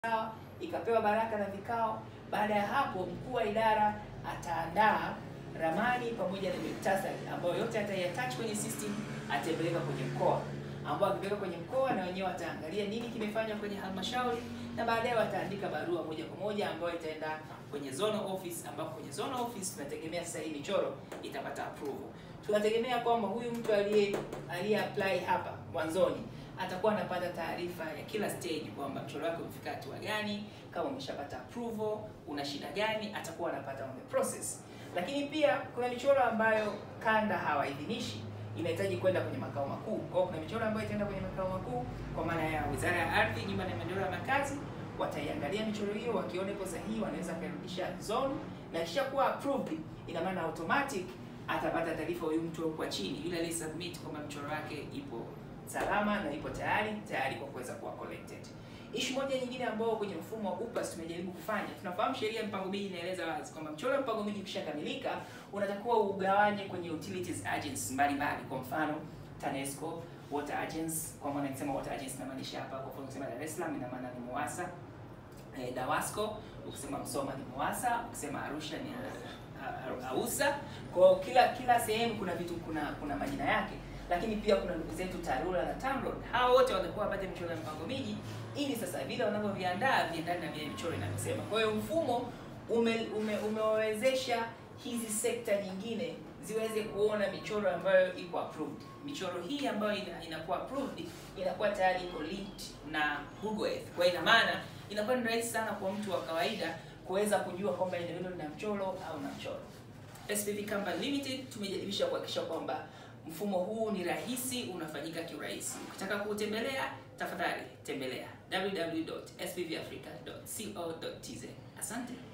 sawa, ikapewa baraka na vikao. Baada ya hapo, mkuu wa idara ataandaa ramani pamoja na muhtasari ambayo yote ataiattach kwenye system, atapeleka kwenye mkoa, ambao akipeleka kwenye mkoa na wenyewe wataangalia nini kimefanywa kwenye halmashauri, na baadaye wataandika barua moja kwa moja ambayo itaenda kwenye zonal office, ambapo kwenye zonal office tunategemea sasa hii michoro itapata approval. Tunategemea kwamba huyu mtu aliye aliye apply hapa mwanzoni atakuwa anapata taarifa ya kila stage kwamba mchoro wake umefika hatua gani, kama umeshapata approval, una shida gani, atakuwa anapata on the process. Lakini pia kuna michoro ambayo kanda hawaidhinishi, inahitaji kwenda kwenye makao makuu. Kwa hiyo kuna michoro ambayo itaenda kwenye makao makuu kwa maana ya Wizara ya Ardhi, Nyumba na Maendeleo ya Makazi, wataiangalia michoro hiyo, wakiona ipo sahihi, wanaweza kuirudisha zone, na kisha kuwa approved, ina maana automatic atapata taarifa huyu mtu kwa chini, yule aliye submit kwamba mchoro wake ipo salama na ipo tayari tayari kwa kuweza kuwa collected. Issue moja nyingine ambayo kwenye mfumo wa UPAS tumejaribu kufanya, tunafahamu sheria ya mpango miji inaeleza wazi kwamba mchoro wa mpango miji ukishakamilika unatakiwa ugawanye kwenye utilities agents mbalimbali, kwa mfano TANESCO, water agents. Kwa maana nikisema water agents inamaanisha hapa, kwa mfano ukisema Dar es Salaam ina maana ni MUWASA, eh, DAWASCO, ukisema Msoma ni MUWASA, ukisema Arusha ni uh, AUSA. Kwa kila kila sehemu kuna vitu kuna kuna majina yake lakini pia kuna ndugu zetu TARURA na TANROADS. Hao wote watakuwa wapate michoro ya mpango miji, ili sasa vile wanavyoviandaa viendane na vile michoro inavyosema. Kwa hiyo mfumo ume, ume, umewawezesha hizi sekta nyingine ziweze kuona michoro ambayo iko approved. Michoro hii ambayo ina, inakuwa approved inakuwa tayari iko linked na Google Earth. Kwa ina maana inakuwa ni rahisi sana kwa mtu wa kawaida kuweza kujua kwamba eneo hilo lina mchoro au na mchoro. SPV Company Limited tumejaribisha kuhakikisha kwamba mfumo huu ni rahisi, unafanyika kiurahisi. Ukitaka kuutembelea, tafadhali tembelea www.spvafrica.co.tz. Asante.